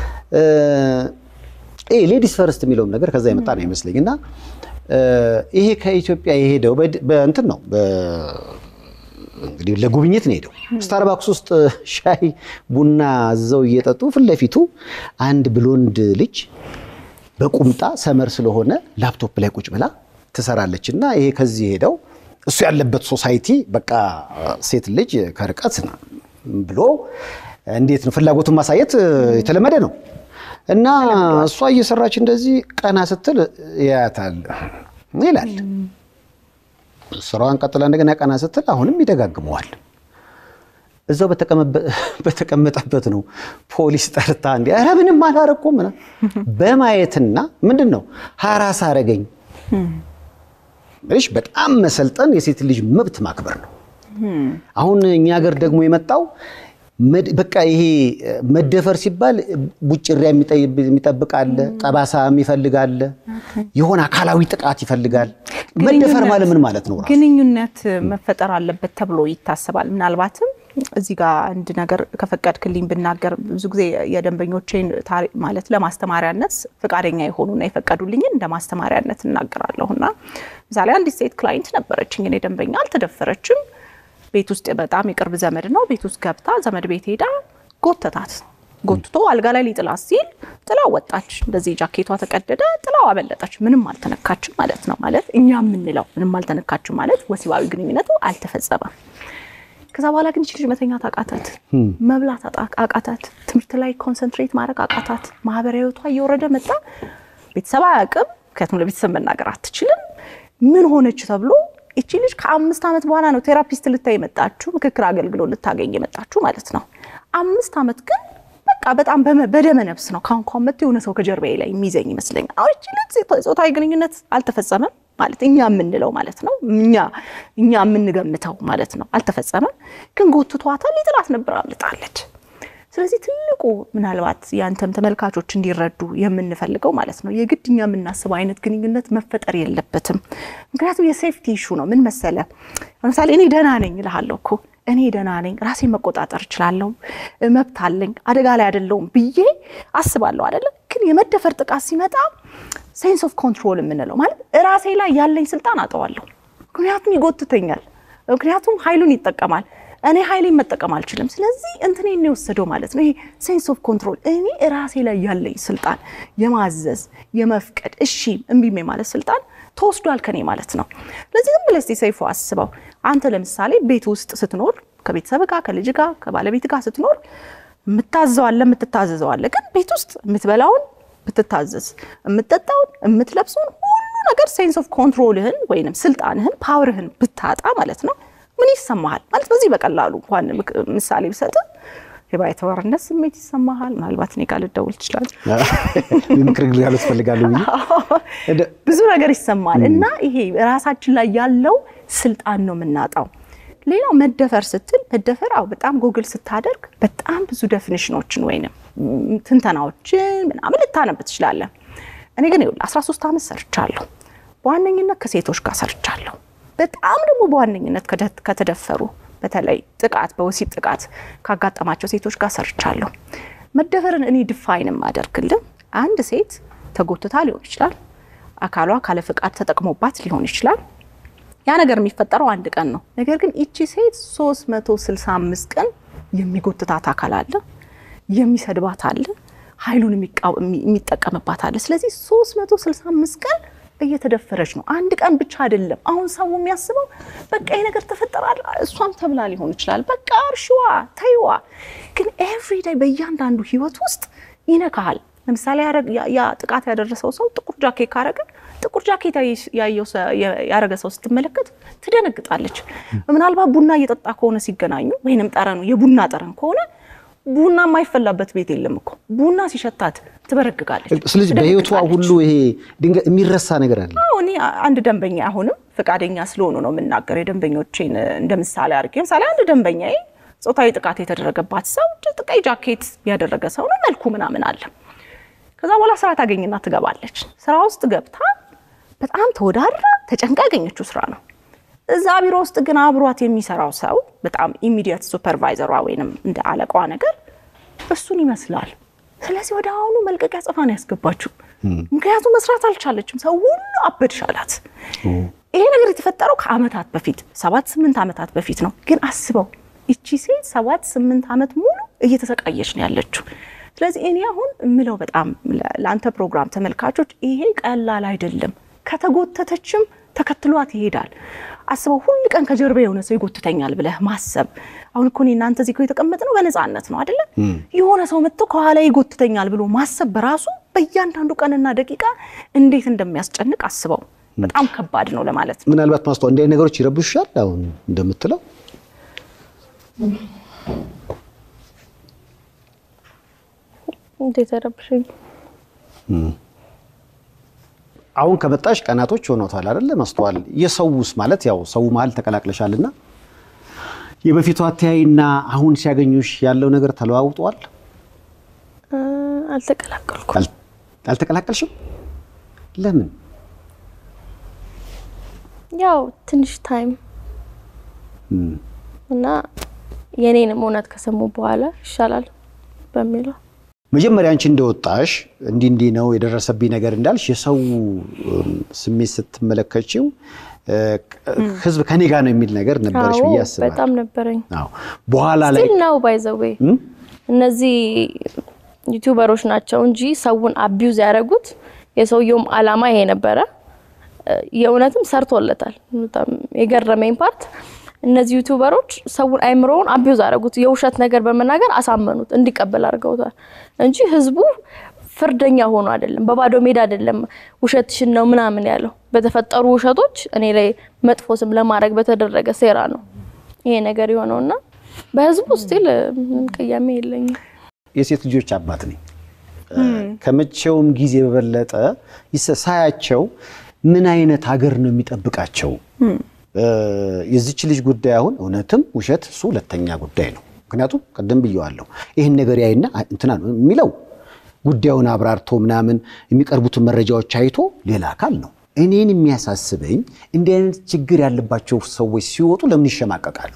ሌዲስ ፈርስት የሚለውም ነገር ከዛ የመጣ ነው ይመስለኝ እና ይሄ ከኢትዮጵያ የሄደው በእንትን ነው እንግዲህ ለጉብኝት ነው ሄደው ስታርባክስ ውስጥ ሻይ ቡና አዘው እየጠጡ ፊት ለፊቱ አንድ ብሎንድ ልጅ በቁምጣ ሰመር ስለሆነ ላፕቶፕ ላይ ቁጭ ብላ ትሰራለች እና ይሄ ከዚህ ሄደው እሱ ያለበት ሶሳይቲ በቃ ሴት ልጅ ከርቀት ብሎ እንዴት ነው ፍላጎቱን ማሳየት የተለመደ ነው እና እሷ እየሰራች እንደዚህ ቀና ስትል ያያታል ይላል። ስራዋን ቀጥላ እንደገና ቀና ስትል አሁንም ይደጋግመዋል። እዛው በተቀመጠበት ነው ፖሊስ ጠርታ እንዲ ኧረ ምንም አላረኩም በማየትና ምንድን ነው ሀራስ አረገኝ እሺ በጣም መሰልጠን የሴት ልጅ መብት ማክበር ነው። አሁን እኛ ሀገር ደግሞ የመጣው መድ- በቃ ይሄ እ፣ መደፈር ሲባል ቡጭሪያ የሚጠይ- የሚጠብቅ አለ፣ ጠባሳ የሚፈልግ አለ፣ የሆነ አካላዊ ጥቃት ይፈልጋል። መደፈር ማለት ምን ማለት ነው? ራሱ? ግንኙነት መፈጠር አለበት ተብሎ ይታሰባል። ምናልባትም እዚህ ጋር አንድ ነገር ከፈቀድክልኝ ብናገር ብዙ ጊዜ የደንበኞቼን ታሪ- ማለት ለማስተማሪያነት ፈቃደኛ የሆኑና የፈቀዱልኝን እንደ ማስተማሪያነት እናገራለሁ እና ምሳሌ አንዲት ሴት ክላይንት ነበረችኝ። እኔ ደንበኛ አልተደፈረችም። ቤት ውስጥ በጣም የቅርብ ዘመድ ነው። ቤት ውስጥ ገብታ ዘመድ ቤት ሄዳ ጎተታት። ጎትቶ አልጋ ላይ ሊጥላት ሲል ጥላው ወጣች። እንደዚህ ጃኬቷ ተቀደደ፣ ጥላው አበለጠች። ምንም አልተነካችም ማለት ነው። ማለት እኛ የምንለው ምንም አልተነካችም ማለት ወሲባዊ ግንኙነቱ አልተፈጸመም። ከዛ በኋላ ግን ይች ልጅ መተኛት አቃታት፣ መብላት አጣ- አቃታት፣ ትምህርት ላይ ኮንሰንትሬት ማድረግ አቃታት። ማህበራዊ ህይወቷ እየወረደ መጣ። ቤተሰብ አያውቅም፣ ምክንያቱም ለቤተሰብ መናገር አትችልም። ምን ሆነች ተብሎ ይቺ ልጅ ከአምስት ዓመት በኋላ ነው ቴራፒስት ልታይ የመጣችሁ ምክክር አገልግሎት ልታገኝ የመጣችሁ ማለት ነው። አምስት ዓመት ግን በቃ በጣም በመ- በደመ ነፍስ ነው ካሁን ካሁን መጥቶ የሆነ ሰው ከጀርባዬ ላይ የሚይዘኝ ይመስለኛል። አሁን ይቺ ልጅ ጾታዊ ግንኙነት አልተፈጸመም ማለት እኛ የምንለው ማለት ነው። እኛ እኛ የምንገምተው ማለት ነው። አልተፈጸመም፣ ግን ጎትቷታል። ሊጥላት ነበር፣ አምልጣለች። ስለዚህ ትልቁ ምናልባት ያንተም ተመልካቾች እንዲረዱ የምንፈልገው ማለት ነው የግድ እኛ የምናስበው አይነት ግንኙነት መፈጠር የለበትም። ምክንያቱም የሴፍቲ ኢሹ ነው። ምን መሰለ፣ ለምሳሌ እኔ ደህና ነኝ እልሃለሁ እኮ እኔ ደህና ነኝ፣ ራሴን መቆጣጠር እችላለሁ፣ መብት አለኝ፣ አደጋ ላይ አይደለሁም ብዬ አስባለሁ አይደለም። ግን የመደፈር ጥቃት ሲመጣ ሴንስ ኦፍ ኮንትሮል የምንለው ማለት ራሴ ላይ ያለኝ ስልጣን አጠዋለሁ። ምክንያቱም ይጎትተኛል፣ ምክንያቱም ኃይሉን ይጠቀማል። እኔ ኃይሌን መጠቀም አልችልም። ስለዚህ እንትን ነው የወሰደው ማለት ነው። ይሄ ሴንስ ኦፍ ኮንትሮል እኔ ራሴ ላይ ያለኝ ስልጣን የማዘዝ የመፍቀድ እሺ እምቢ ማለት ስልጣን ተወስዷል ከኔ ማለት ነው። ስለዚህ ዝም ብለህ እስቲ ሰይፉ አስበው። አንተ ለምሳሌ ቤት ውስጥ ስትኖር ከቤተሰብ ጋር ከልጅ ጋር ከባለቤት ጋር ስትኖር የምታዘዋለ የምትታዘዘዋለ። ግን ቤት ውስጥ የምትበላውን ብትታዘዝ፣ የምትጠጣውን የምትለብሰውን ሁሉ ነገር ሴንስ ኦፍ ኮንትሮልህን ወይንም ስልጣንህን ፓወርህን ብታጣ ማለት ነው ምን ይሰማሃል? ማለት በዚህ በቀላሉ እንኳን ምክ- ምሳሌ ብሰጥ የባይተዋርነት ስሜት ይሰማሃል። ምናልባት እኔ ጋር ልደውል ትችላለህ። ምክር ግልጋሎት እፈልጋለሁ ብዬ እንደ- ብዙ ነገር ይሰማል እና ይሄ ራሳችን ላይ ያለው ስልጣን ነው የምናጣው። ሌላው መደፈር ስትል መደፈር አው በጣም ጎግል ስታደርግ በጣም ብዙ ዴፊኒሽኖችን ወይንም ም፣ ትንተናዎችን ምናምን ልታነብ ትችላለህ። እኔ ግን ይኸውልህ 13 ዓመት ሰርቻለሁ። በዋነኝነት ከሴቶች ጋር ሰርቻለሁ። በጣም ደግሞ በዋነኝነት ከደ- ከተደፈሩ በተለይ ጥቃት በወሲብ ጥቃት ካጋጠማቸው ሴቶች ጋር ሰርቻለሁ። መደፈርን እኔ ድፋይን የማደርግልን አንድ ሴት ተጎትታ ሊሆን ይችላል። አካሏ ካለ ፍቃድ ተጠቅሞባት ሊሆን ይችላል። ያ ነገር የሚፈጠረው አንድ ቀን ነው። ነገር ግን ይቺ ሴት 365 ቀን የሚጎትታት አካል አለ፣ የሚሰድባት አለ፣ ኃይሉን የሚቃወ- የሚ- የሚጠቀምባት አለ። ስለዚህ 365 ቀን እየተደፈረች ነው። አንድ ቀን ብቻ አይደለም። አሁን ሰው የሚያስበው በቃ ይሄ ነገር ተፈጠራል፣ እሷም ተብላ ሊሆን ይችላል። በቃ እርሽዋ ተይዋ። ግን ኤቭሪዳይ በእያንዳንዱ ህይወት ውስጥ ይነካሃል። ለምሳሌ ያረ- ያ- ያ ጥቃት ያደረሰው ሰው ጥቁር ጃኬት ካረገ ጥቁር ጃኬት ያየ- ያየው ሰ- ያ- ያረገ ሰው ስትመለከት ትደነግጣለች። ምናልባት ቡና እየጠጣ ከሆነ ሲገናኙ ወይንም ጠረኑ የቡና ጠረን ከሆነ ቡና የማይፈላበት ቤት የለም እኮ ቡና ሲሸታት ትበረግጋለች። ስለዚህ በህይወቷ ትደነግጣለች። ሁሉ ይሄ ድንገት የሚረሳ ነገር አለ። አዎ እኔ አንድ ደንበኛ አሁንም ፈቃደኛ ስለሆኑ ነው የምናገር የደንበኞቼን እንደ ምሳሌ አድርጌ ምሳሌ አንድ ደንበኛዬ ጾታዊ ጥቃት የተደረገባት ሰው እጅ ቀይ ጃኬት ያደረገ ሰው ነው መልኩ ምናምን አለ ከዛ በኋላ ስራ ታገኝና ትገባለች ስራ ውስጥ ገብታ በጣም ተወዳድራ ተጨንቃ ያገኘችው ስራ ነው እዛ ቢሮ ውስጥ ግን አብሯት የሚሰራው ሰው በጣም ኢሚዲየት ሱፐርቫይዘሯ ወይንም እንደ አለቃዋ ነገር እሱን ይመስላል። ስለዚህ ወደ አሁኑ መልቀቂያ ጽፋ ነው ያስገባችው። ምክንያቱም መስራት አልቻለችም። ሰው ሁሉ አበድሽ አላት። ይሄ ነገር የተፈጠረው ከአመታት በፊት ሰባት ስምንት ዓመታት በፊት ነው። ግን አስበው ይቺ ሴት ሰባት ስምንት ዓመት ሙሉ እየተሰቃየች ነው ያለችው። ስለዚህ እኔ አሁን የምለው በጣም ለ- ለአንተ ፕሮግራም ተመልካቾች ይሄ ቀላል አይደለም። ከተጎተተችም ተከትሏት ይሄዳል። አስበው ሁል ቀን ከጀርባ የሆነ ሰው ይጎትተኛል ብለህ ማሰብ። አሁን እኮ እኔ እናንተ እዚህ እኮ የተቀመጥነው በነፃነት ነው አይደለ? የሆነ ሰው መጥቶ ከኋላ ይጎትተኛል ብሎ ማሰብ በራሱ በእያንዳንዱ ቀንና ደቂቃ እንዴት እንደሚያስጨንቅ አስበው። በጣም ከባድ ነው ለማለት ነው። ምናልባት ማስተዋል እንዲህ አይነት ነገሮች ይረብሻል። አሁን እንደምትለው እንዴት ረብሽኝ? አሁን ከመጣሽ ቀናቶች ሆኖታል አይደለ? ማስተዋል የሰውስ ማለት ያው ሰው መሀል ተቀላቅለሻልና የበፊቱ አተያይና አሁን ሲያገኙሽ ያለው ነገር ተለዋውጧል? እ፣ አልተቀላቀልኩም። አል- አልተቀላቀልሽም? ለምን? ያው ትንሽ ታይም እም፣ እና የኔንም እውነት ከሰሙ በኋላ ይሻላል በሚለው መጀመሪያ አንቺ እንደወጣሽ እንዲህ እንዲህ ነው የደረሰብኝ ነገር እንዳልሽ የሰው እም፣ ስሜት ስትመለከችው እ፣ ህዝብ ከኔ ጋር ነው የሚል ነገር ነበረሽ አዎ ብዬ አስባለሁ። በጣም ነበረኝ። አዎ። በኋላ ላይ ስቲል ነው ባይዘዌ እም? እነዚህ ዩቲዩበሮች ናቸው እንጂ ሰውን አቢዩዝ ያደረጉት የሰውየውም አላማ ይሄ ነበረ። እ፣ የእውነትም ሰርቶለታል። በጣም የገረመኝ ፓርት እነዚህ ዩቲዩበሮች ሰውን አይምሮውን አቢዩዝ አደረጉት። የውሸት ነገር በመናገር አሳመኑት፣ እንዲቀበል አድርገውታል እንጂ ህዝቡ ፍርደኛ ሆኖ አይደለም፣ በባዶ ሜዳ አይደለም ውሸትሽን ነው ምናምን ያለው። በተፈጠሩ ውሸቶች እኔ ላይ መጥፎ ስም ለማድረግ በተደረገ ሴራ ነው ይሄ ነገር የሆነውና በህዝቡ ስቲል ምንም ቅያሜ የለኝም። የሴት ልጆች አባት ነኝ። ከመቼውም ጊዜ በበለጠ ይሰ- ሳያቸው ምን አይነት ሀገር ነው የሚጠብቃቸው? እ፣ የዚች ልጅ ጉዳይ አሁን እውነትም ውሸት እሱ ሁለተኛ ጉዳይ ነው። ምክንያቱም ቅድም ብየዋለሁ ይህን ነገር ያይና አ- እንትና ነው የሚለው ጉዳዩን አብራርቶ ምናምን የሚቀርቡትን መረጃዎች አይቶ ሌላ አካል ነው። እኔን የሚያሳስበኝ እንዲህ አይነት ችግር ያለባቸው ሰዎች ሲወጡ ለምን ይሸማቀቃሉ?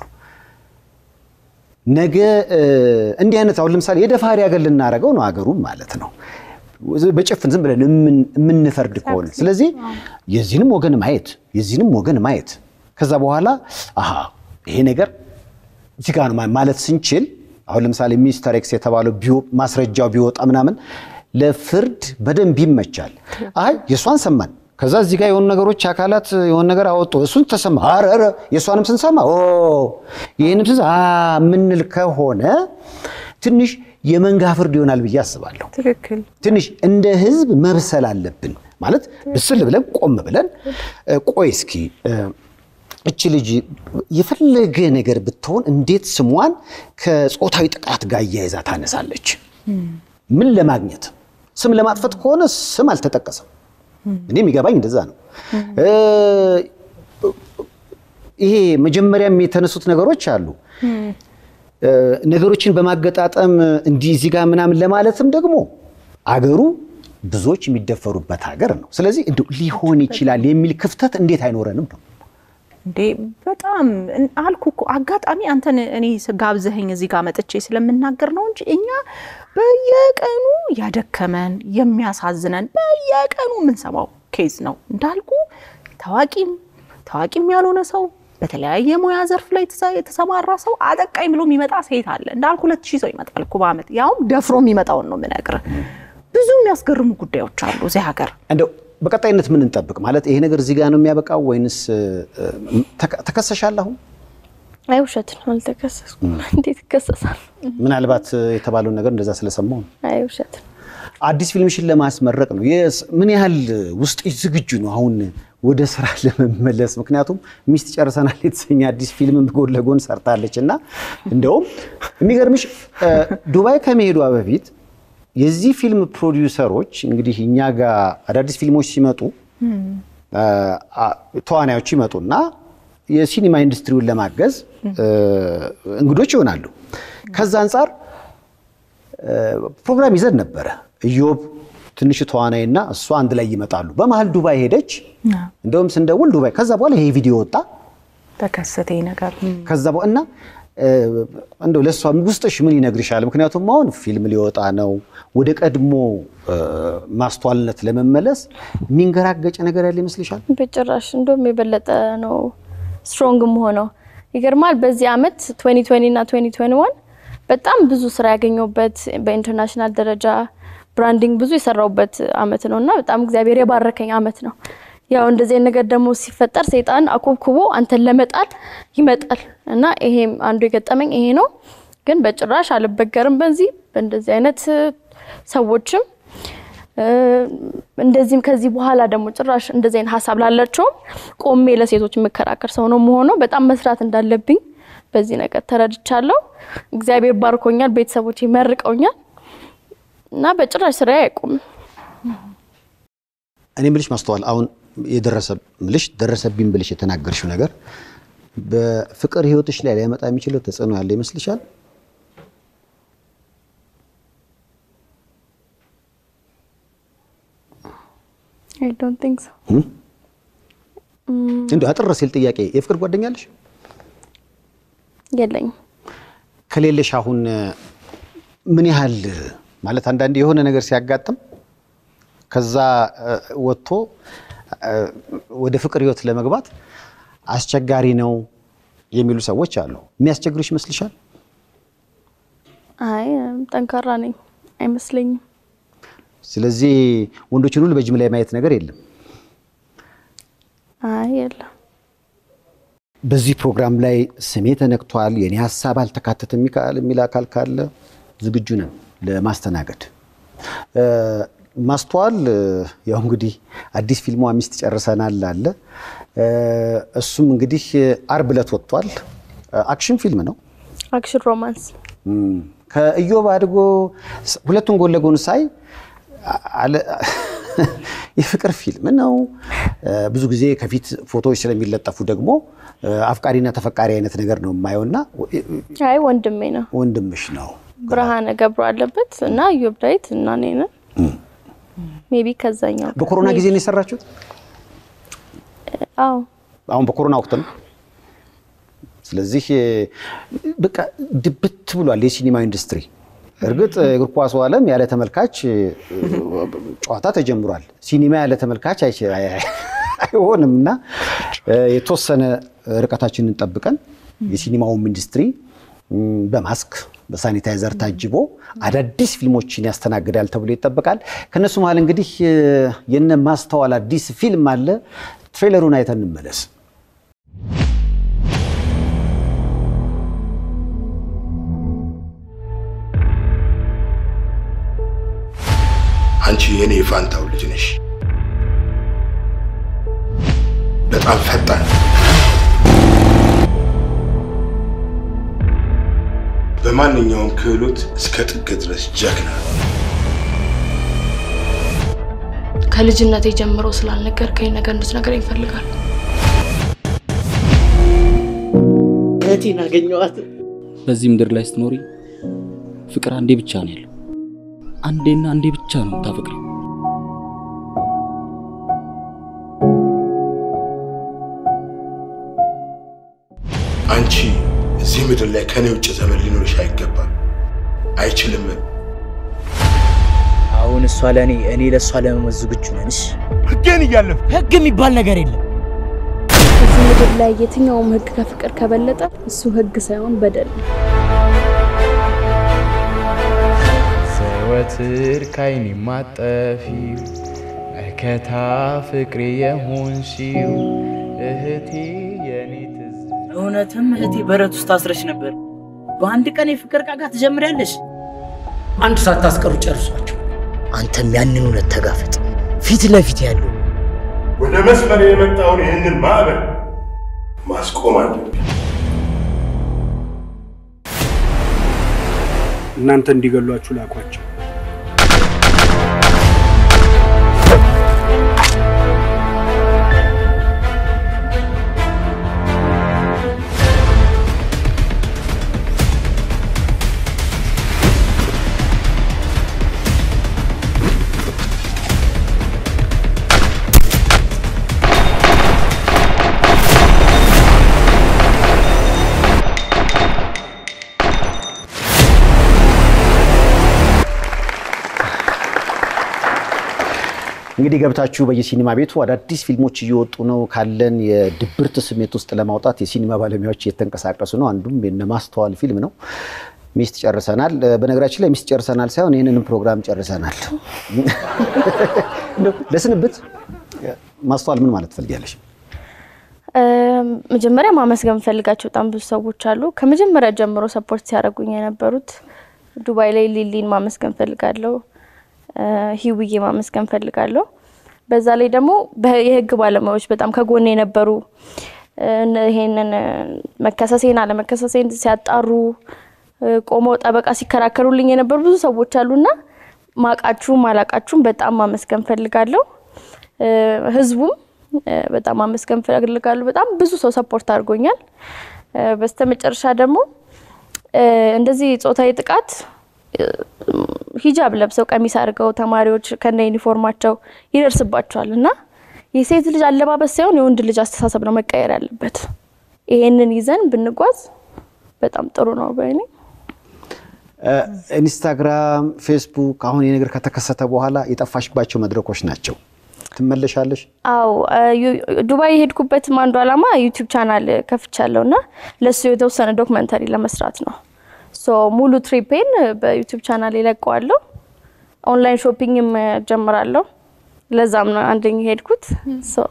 ነገ እ፣ እንዲህ አይነት አሁን ለምሳሌ የደፋሪ ሀገር ልናደርገው ነው ሀገሩን ማለት ነው። በጭፍን ዝም ብለን የምን- የምንፈርድ ከሆነ ስለዚህ የዚህንም ወገን ማየት የዚህንም ወገን ማየት ከዛ በኋላ አሃ ይሄ ነገር እዚህ ጋር ነው ማ- ማለት ስንችል አሁን ለምሳሌ ሚስተር ኤክስ የተባለው ቢወ- ማስረጃው ቢወጣ ምናምን ለፍርድ በደንብ ይመቻል። አይ የእሷን ሰማን ከዛ እዚህ ጋር የሆኑ ነገሮች አካላት የሆነ ነገር አወጡ እሱን ተሰማ ኧረ ኧረ የእሷንም ስንሰማ ኦ ይህንም ስንሰማ አ የምንል ከሆነ ትንሽ የመንጋ ፍርድ ይሆናል ብዬ አስባለሁ። ትክክል። ትንሽ እንደ ህዝብ መብሰል አለብን ማለት ብስል ብለን ቆም ብለን እ፣ ቆይ እስኪ እ፣ እች ልጅ የፈለገ ነገር ብትሆን እንዴት ስሟን ከጾታዊ ጥቃት ጋር እያይዛ ታነሳለች? ምን ለማግኘት ስም ለማጥፈት ከሆነ ስም አልተጠቀሰም። እኔ የሚገባኝ እንደዛ ነው። እ፣ ይሄ መጀመሪያም የተነሱት ነገሮች አሉ እ፣ ነገሮችን በማገጣጠም እንዲህ እዚህ ጋር ምናምን ለማለትም ደግሞ አገሩ ብዙዎች የሚደፈሩበት ሀገር ነው። ስለዚህ እንዲሁ ሊሆን ይችላል የሚል ክፍተት እንዴት አይኖረንም ነው። እንዴ በጣም እን- አልኩ እኮ አጋጣሚ አንተን እኔ ስ- ጋብዘኸኝ እዚህ ጋር መጥቼ ስለምናገር ነው እንጂ እኛ በየቀኑ ያደከመን የሚያሳዝነን በየቀኑ የምንሰማው ኬዝ ነው። እንዳልኩ ታዋቂም ታዋቂም ያልሆነ ሰው በተለያየ ሙያ ዘርፍ ላይ የተሰ- የተሰማራ ሰው አጠቃኝ ብሎ የሚመጣ ሴት አለ። እንዳልኩ ሁለት ሺህ ሰው ይመጣል እኮ በዓመት ያውም ደፍሮ የሚመጣውን ነው የምነግርህ። ብዙ የሚያስገርሙ ጉዳዮች አሉ እዚህ ሀገር። እንደው በቀጣይነት ምን እንጠብቅ ማለት ይሄ ነገር እዚህ ጋር ነው የሚያበቃው ወይንስ እ፣ ተከ- ተከሰሻል? አሁን አይ ውሸት ነው፣ አልተከሰስኩም። እንዴት ይከሰሳል? ምናልባት የተባለውን ነገር እንደዛ ስለሰማው ነው። አይ ውሸት ነው። አዲስ ፊልምሽን ለማስመረቅ ነው። የስ- ምን ያህል ውስጥ ዝግጁ ነው አሁን ወደ ስራ ለመመለስ? ምክንያቱም ሚስት ጨርሰናል የተሰኘ አዲስ ፊልም ጎን ለጎን ሰርታለች እና እንደውም የሚገርምሽ እ፣ ዱባይ ከመሄዷ በፊት የዚህ ፊልም ፕሮዲውሰሮች እንግዲህ እኛ ጋር አዳዲስ ፊልሞች ሲመጡ እ፣ አ- ተዋናዮች ይመጡና የሲኒማ ኢንዱስትሪውን ለማገዝ እ፣ እንግዶች ይሆናሉ። ከዛ አንጻር ፕሮግራም ይዘን ነበረ። ኢዮብ ትንሽ ተዋናይና እሷ አንድ ላይ ይመጣሉ። በመሀል ዱባይ ሄደች። እንደውም ስንደውል ዱባይ። ከዛ በኋላ ይሄ ቪዲዮ ወጣ። ተከሰተ ይህ ነገር ከዛ በኋላ እና እ፣ እንደው ለእሷ ውስጥሽ ምን ይነግርሻል? ምክንያቱም አሁን ፊልም ሊወጣ ነው። ወደ ቀድሞ እ፣ ማስተዋልነት ለመመለስ የሚንገራገጭ ነገር ያለ ይመስልሻል? በጭራሽ እንደውም የበለጠ ነው ስትሮንግ ሆነው ይገርማል። በዚህ አመት 2020 እና 2021 በጣም ብዙ ስራ ያገኘሁበት በኢንተርናሽናል ደረጃ ብራንዲንግ ብዙ የሰራሁበት አመት ነው እና በጣም እግዚአብሔር የባረከኝ አመት ነው። ያው እንደዚህ አይነት ነገር ደግሞ ሲፈጠር ሰይጣን አኮብኩቦ አንተን ለመጣል ይመጣል እና ይሄም አንዱ የገጠመኝ ይሄ ነው። ግን በጭራሽ አልበገርም በዚህ በእንደዚህ አይነት ሰዎችም እ፣ እንደዚህም ከዚህ በኋላ ደግሞ ጭራሽ እንደዚህ አይነት ሀሳብ ላላቸውም ቆሜ ለሴቶች የምከራከር ሰው ነው መሆነው። በጣም መስራት እንዳለብኝ በዚህ ነገር ተረድቻለሁ። እግዚአብሔር ባርኮኛል፣ ቤተሰቦች መርቀውኛል እና በጭራሽ ስራ አይቆምም። እኔ ብልሽ ማስተዋል አሁን የደረሰ ብልሽ ደረሰብኝ ብልሽ የተናገርሽው ነገር በፍቅር ህይወትሽ ላይ ሊያመጣ የሚችለው ተጽዕኖ ያለ ይመስልሻል? አይ ዶንት ቲንክ ሶ። እንዲሁ አጥር ሲል ጥያቄ የፍቅር ጓደኛ አለሽ? የለኝም። ከሌለሽ አሁን ምን ያህል ማለት አንዳንዴ የሆነ ነገር ሲያጋጥም ከዛ እ፣ ወጥቶ እ፣ ወደ ፍቅር ህይወት ለመግባት አስቸጋሪ ነው የሚሉ ሰዎች አሉ። የሚያስቸግሩሽ ይመስልሻል? አይ ጠንካራ ነኝ አይመስለኝም። ስለዚህ ወንዶችን ሁሉ በጅምላ ማየት ነገር የለም። አይ የለም። በዚህ ፕሮግራም ላይ ስሜ ተነክቷል፣ የኔ ሀሳብ አልተካተተም የሚካል የሚል አካል ካለ ዝግጁ ነን ለማስተናገድ። እ፣ ማስተዋል እ፣ ያው እንግዲህ አዲስ ፊልሟ ሚስት ጨርሰናል አለ እ፣ እሱም እንግዲህ አርብ ዕለት ወጥቷል። እ፣ አክሽን ፊልም ነው። አክሽን ሮማንስ እም፣ ከኢዮብ አድጎ ስ- ሁለቱን ጎን ለጎን ሳይ አለ- የፍቅር ፊልም ነው። እ፣ ብዙ ጊዜ ከፊት ፎቶዎች ስለሚለጠፉ ደግሞ እ፣ አፍቃሪና ተፈቃሪ አይነት ነገር ነው የማየውና አይ ወንድሜ ነው ወንድምሽ ነው። ብርሃነ ገብሩ አለበት እና ኢዮብ ዳዊት እና እኔ ነን። ሜቢ ከዛኛው በኮሮና ጊዜ ነው የሰራችሁት? አዎ አሁን በኮሮና ወቅት ነው። ስለዚህ እ፣ በቃ ድብት ብሏል የሲኒማ ኢንዱስትሪ። እርግጥ እግር ኳሱ ዓለም ያለ ተመልካች እ፣ ጨዋታ ተጀምሯል። ሲኒማ ያለ ተመልካች አይች- አይ- አይ- አይሆንም እና እ፣ የተወሰነ ርቀታችንን ጠብቀን የሲኒማውም ኢንዱስትሪ እም፣ በማስክ በሳኒታይዘር ታጅቦ አዳዲስ ፊልሞችን ያስተናግዳል ተብሎ ይጠበቃል። ከነሱ መሀል እንግዲህ እ፣ የነ ማስተዋል አዲስ ፊልም አለ። ትሬለሩን አይተን እንመለስ። አንቺ የኔ የፋንታው ልጅ ነሽ። በጣም ፈጣን፣ በማንኛውም ክህሎት እስከ ጥግ ድረስ ጀግና። ከልጅነቴ ጀምሮ ስላልነገርከኝ ነገር እንድትነግረኝ ይፈልጋል። እህቴን አገኘኋት። በዚህ ምድር ላይ ስትኖሪ ፍቅር አንዴ ብቻ ነው ያለው። አንዴና አንዴ ብቻ ነው የምታፈቅሪው። አንቺ እዚህ ምድር ላይ ከኔ ውጭ ዘመን ሊኖርሽ አይገባም፣ አይችልም። አሁን እሷ ለእኔ እኔ ለእሷ ለመሞት ዝግጁ ነን። እሺ ህጌን እያለፍ ህግ የሚባል ነገር የለም። እዚህ ምድር ላይ የትኛውም ህግ ከፍቅር ከበለጠ እሱ ህግ ሳይሆን በደል ነው። ዘወትር ካይኔ ማጠፊው መከታ ፍቅሬ የሆንሽው እህቴ የኔ ትዝ እውነትም እህቴ በረት ውስጥ ታስረች ነበር። በአንድ ቀን የፍቅር ቃጋ ትጀምሪያለሽ። አንድ ሳታስቀሩ ጨርሷቸው። አንተም ያንን እውነት ተጋፈጥ። ፊት ለፊት ያለው ወደ መስመር የመጣውን ይህንን ማዕበል ማስቆም አለብኝ። እናንተ እንዲገሏችሁ ላኳቸው። እንግዲህ ገብታችሁ በየሲኒማ ቤቱ አዳዲስ ፊልሞች እየወጡ ነው። ካለን የድብርት ስሜት ውስጥ ለማውጣት የሲኒማ ባለሙያዎች እየተንቀሳቀሱ ነው። አንዱም የነ ማስተዋል ፊልም ነው። ሚስት ጨርሰናል። በነገራችን ላይ ሚስት ጨርሰናል ሳይሆን ይህንንም ፕሮግራም ጨርሰናል። እንደው ለስንብት ማስተዋል ምን ማለት ትፈልጊያለሽ? መጀመሪያ ማመስገን የምፈልጋቸው በጣም ብዙ ሰዎች አሉ። ከመጀመሪያ ጀምሮ ሰፖርት ሲያደርጉኝ የነበሩት ዱባይ ላይ ሊሊን ማመስገን ፈልጋለሁ። ሂውዬ ማመስገን ፈልጋለሁ። በዛ ላይ ደግሞ በ- የህግ ባለሙያዎች በጣም ከጎን የነበሩ እነ- ይሄንን መከሰሴን አለመከሰሴን ሲያጣሩ ቆመው ጠበቃ ሲከራከሩልኝ የነበሩ ብዙ ሰዎች አሉና ማቃችሁም አላቃችሁም በጣም ማመስገን ፈልጋለሁ። ህዝቡም እ፣ በጣም አመስገን እፈልጋለሁ። በጣም ብዙ ሰው ሰፖርት አድርጎኛል። እ፣ በስተመጨረሻ ደግሞ እ፣ እንደዚህ ጾታዊ ጥቃት እ፣ ሂጃብ ለብሰው ቀሚስ አድርገው ተማሪዎች ከነ ዩኒፎርማቸው ይደርስባቸዋል እና የሴት ልጅ አለባበስ ሳይሆን የወንድ ልጅ አስተሳሰብ ነው መቀየር ያለበት። ይሄንን ይዘን ብንጓዝ በጣም ጥሩ ነው በእኔ እ፣ ኢንስታግራም፣ ፌስቡክ አሁን ይህ ነገር ከተከሰተ በኋላ የጠፋሽባቸው መድረኮች ናቸው። ትመለሻለሽ? አው ዱባይ የሄድኩበትም አንዱ ዓላማ ዩቲዩብ ቻናል ከፍቻለሁ እና ለሱ የተወሰነ ዶክመንተሪ ለመስራት ነው። ሶ ሙሉ ትሪፔን በዩቲዩብ ቻናል ይለቀዋለሁ። ኦንላይን ሾፒንግም ጀምራለሁ። ለዛም ነው አንደኛ የሄድኩት። ሶ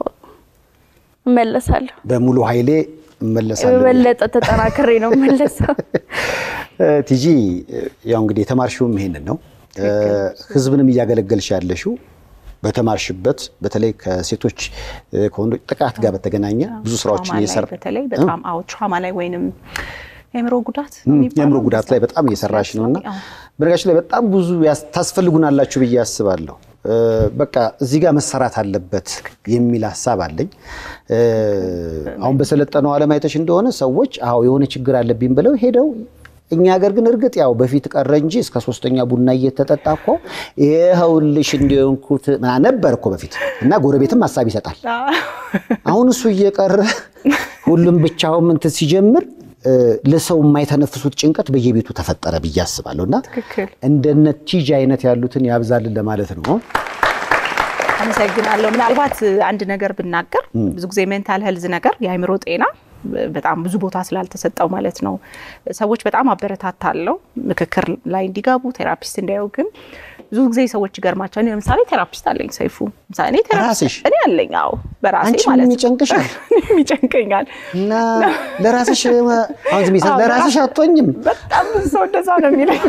እመለሳለሁ። በሙሉ ኃይሌ እመለሳለሁ። የበለጠ ተጠናክሬ ነው እመለሰው። እ፣ ቲጂ ያው እንግዲህ የተማርሽውም ይሄንን ነው። እ፣ ህዝብንም እያገለገልሽ ያለሽው በተማርሽበት በተለይ ከሴቶች እ፣ ከወንዶች ጥቃት ጋር በተገናኘ ብዙ ስራዎችን ትራውማ ላይ እየሰራ በተለይ በጣም አዎ ትራውማ ላይ ወይንም የአእምሮ ጉዳት ነው እም፣ የሚባለው? የአእምሮ ጉዳት ላይ በጣም እየሰራሽ ነው እና አዎ። በነገራችን ላይ በጣም ብዙ ያስ- ታስፈልጉናላችሁ ብዬ አስባለሁ። እ፣ በቃ እዚህ ጋር መሰራት አለበት የሚል ሀሳብ አለኝ። እ፣ አሁን በሰለጠነው ዓለም አይተሽ እንደሆነ ሰዎች አዎ የሆነ ችግር አለብኝ ብለው ሄደው እኛ ሀገር ግን እርግጥ ያው በፊት ቀረ እንጂ እስከ ሶስተኛ ቡና እየተጠጣ እኮ ይኸውልሽ እንዲሆንኩት ምናምን ነበር እኮ በፊት እና ጎረቤትም ሀሳብ ይሰጣል። አሁን እሱ እየቀረ ሁሉም ብቻውን እንትን ሲጀምር እ፣ ለሰው የማይተነፍሱት ጭንቀት በየቤቱ ተፈጠረ ብዬ አስባለሁ እና ትክክል። እንደነ ቲጂ አይነት ያሉትን ያብዛልን ለማለት ነው። አመሰግናለሁ። ምናልባት አንድ ነገር ብናገር ብዙ ጊዜ ሜንታል ሄልዝ ነገር የአእምሮ ጤና በጣም ብዙ ቦታ ስላልተሰጠው ማለት ነው። ሰዎች በጣም አበረታታለሁ ምክክር ላይ እንዲገቡ ቴራፒስት እንዳየው። ግን ብዙ ጊዜ ሰዎች ይገርማቸዋል። እኔ ለምሳሌ ቴራፒስት አለኝ ሰይፉ፣ ለምሳሌ እኔ ቴራፒስት ራስሽ? እኔ አለኝ። አዎ በራሴ አንቺም ማለት ነው። ይጨንቅሻል? እኔም ይጨንቀኛል። እና ለራስሽ አሁን ዝም ይሰ- አዎ፣ ለራስሽ በራስ- አትሆኝም። በጣም ብዙ ሰው እንደዛ ነው የሚለኝ።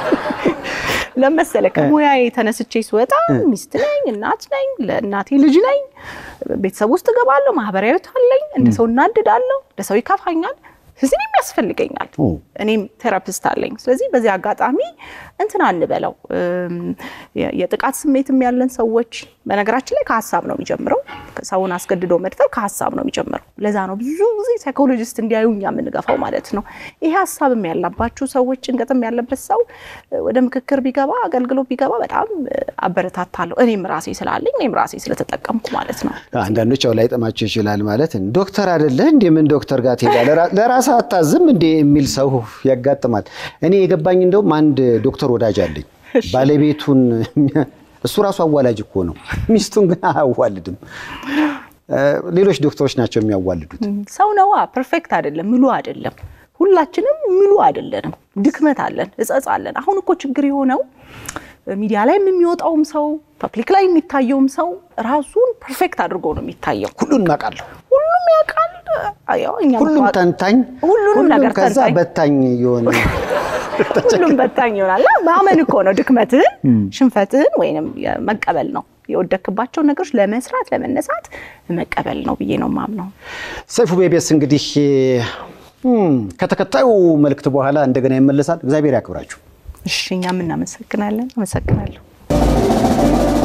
ለመሰለ ከሙያዬ ተነስቼ ስወጣ ሚስት ነኝ፣ እናት ነኝ፣ ለእናቴ ልጅ ነኝ፣ ቤተሰብ ውስጥ እገባለሁ፣ ማህበራዊ ህይወት አለኝ። እንደ ሰው እናድዳለሁ፣ እንደ ሰው ይከፋኛል፣ ስለዚህ እኔም ያስፈልገኛል። ኦ። እኔም ቴራፒስት አለኝ። ስለዚህ በዚህ አጋጣሚ እንትን አንበለው እም፣ የ- የጥቃት ስሜትም ያለን ሰዎች በነገራችን ላይ ከሀሳብ ነው የሚጀምረው። ሰውን አስገድዶ መድፈር ከሀሳብ ነው የሚጀምረው። ለዛ ነው ብዙ ጊዜ ሳይኮሎጂስት እንዲያዩ እኛ የምንገፋው ማለት ነው። ይሄ ሀሳብም ያለባችሁ ሰዎች፣ ጭንቀትም ያለበት ሰው እ፣ ወደ ምክክር ቢገባ አገልግሎት ቢገባ በጣም እ፣ አበረታታለሁ። እኔም ራሴ ስላለኝ እኔም ራሴ ስለተጠቀምኩ ማለት ነው። አንዳንዶች ያው ላይጠማቸው ይችላል ማለት ዶክተር አይደለ እንዴ ምን ዶክተር ጋር ትሄዳለህ ለራስህ አታዝም እንዴ የሚል ሰው ያጋጥማል። እኔ የገባኝ እንደውም አንድ ዶክተር ወዳጅ አለኝ ባለቤቱን እሱ ራሱ አዋላጅ እኮ ነው፣ ሚስቱን ግን አያዋልድም። እ፣ ሌሎች ዶክተሮች ናቸው የሚያዋልዱት። ሰው ነዋ፣ ፐርፌክት አይደለም፣ ምሉ አይደለም። ሁላችንም ምሉ አይደለንም፣ ድክመት አለን፣ እጸጽ አለን። አሁን እኮ ችግር የሆነው ሚዲያ ላይ የሚወጣውም ሰው ፐብሊክ ላይ የሚታየውም ሰው ራሱን ፐርፌክት አድርጎ ነው የሚታየው። ሁሉንም አውቃለሁ፣ ሁሉም ያውቃል። አዎ፣ እኛም ሁሉም እኮ- ተንታኝ፣ ሁሉንም ነገር ከዛ ተንታኝ። በታኝ የሆነ ሁሉም በታኝ ይሆናል። እና ማመን እኮ ነው ድክመትህን፣ ሽንፈትህን ወይንም መቀበል ነው። የወደክባቸውን ነገሮች ለመስራት ለመነሳት መቀበል ነው ብዬ ነው ማምነው። ሰይፉ ቤቤስ እንግዲህ እም፣ ከተከታዩ መልእክት በኋላ እንደገና ይመለሳል። እግዚአብሔር ያክብራችሁ። እሺ፣ እኛም እናመሰግናለን። አመሰግናለሁ።